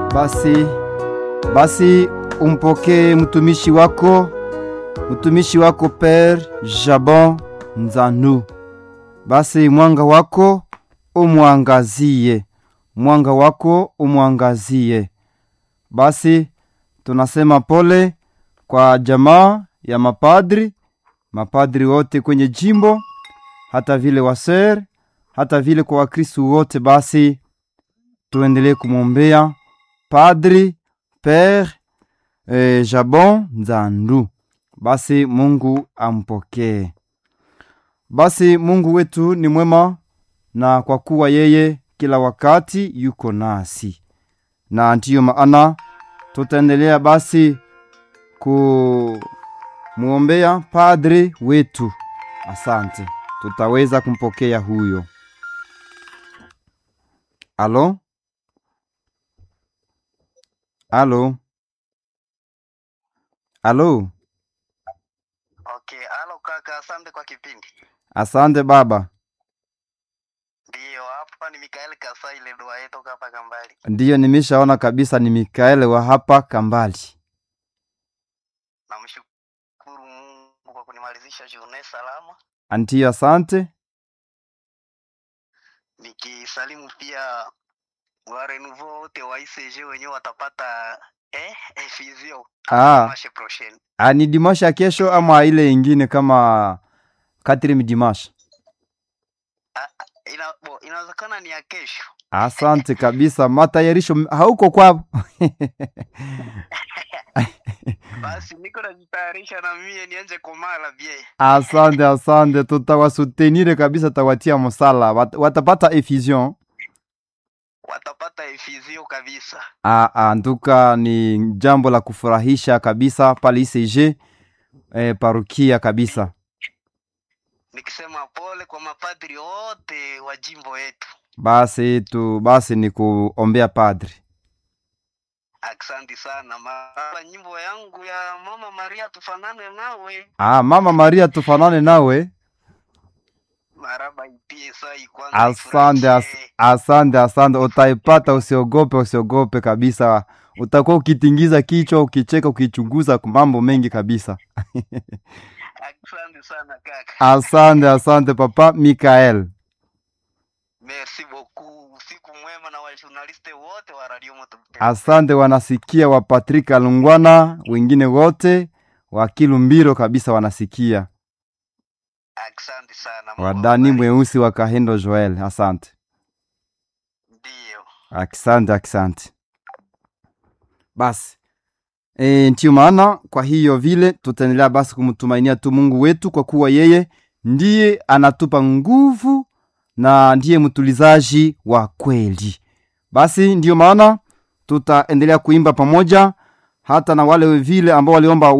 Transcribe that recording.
Basi basi umpokee mtumishi wako mtumishi wako Pere Jabon Nzanu. Basi mwanga wako umwangazie, mwanga wako umwangazie. Basi tunasema pole kwa jamaa ya mapadri, mapadri wote kwenye jimbo, hata vile waser, hata vile kwa Wakristu wote. Basi tuendelee kumwombea Padri Pere eh, Jabon Nzandu. Basi Mungu ampokee. Basi Mungu wetu ni mwema, na kwa kuwa yeye kila wakati yuko nasi, na ndiyo maana tutaendelea basi kumwombea padri wetu. Asante, tutaweza kumpokea huyo. Alo, alo, alo. Okay, halo kaka, asante kwa kipindi. Asante baba. Ndiyo, hapa ni Mikael Kasaile dua yetu hapa Kambali. Ndiyo, nimeshaona kabisa ni Mikaeli wa hapa Kambali. Namshukuru Mungu kwa kunimalizisha journée salama, Ndiyo, asante. nikisalimu pia wa renouveau wote wa ICG wenyewe watapata eh, efizio Ah, mashe prochaine. ah, ni dimashi ya kesho ama ile ingine kama Katrim dimashi? Ah, ah, ina, bo, inawezekana ni ya kesho. Asante kabisa, matayarisho m- hauko kwao? Basi niko najitayarisha na mie nianje komala bie. Asante, asante, tutawasutenire kabisa, tawatia msala, Wat, watapata effusion. Watapata efizio kabisa. Ah, ah, nduka ni jambo la kufurahisha kabisa pale ICG eh, parukia kabisa. Nikisema pole kwa mapadri wote wa jimbo yetu. Basi tu basi ni kuombea padri. Asante sana mara nyimbo yangu ya Mama Maria tufanane nawe Ah, Mama Maria tufanane nawe. maraba ipie sai kwanza Asante, as, ifurahishe. asante, asante. Utaipata, usiogope, usiogope kabisa. Utakuwa ukitingiza kichwa, ukicheka, ukichunguza mambo mengi kabisa. Asante sana kaka, Asante, asante papa Mikael. merci beaucoup. Usiku mwema na wajournaliste wote wa Radio Moto Butembo. Asante wanasikia wa Patrick Alungwana, wengine wote wa Kilumbiro kabisa wanasikia. Asante sana Mungu Wadani awabariki. mweusi wa Kahendo Joel. Asante. Ndio, Asante, asante. Basi e, ndio maana kwa hiyo vile tutaendelea basi kumtumainia tu Mungu wetu, kwa kuwa yeye ndiye anatupa nguvu na ndiye mtulizaji wa kweli. Basi ndio maana tutaendelea kuimba pamoja hata na wale vile ambao waliomba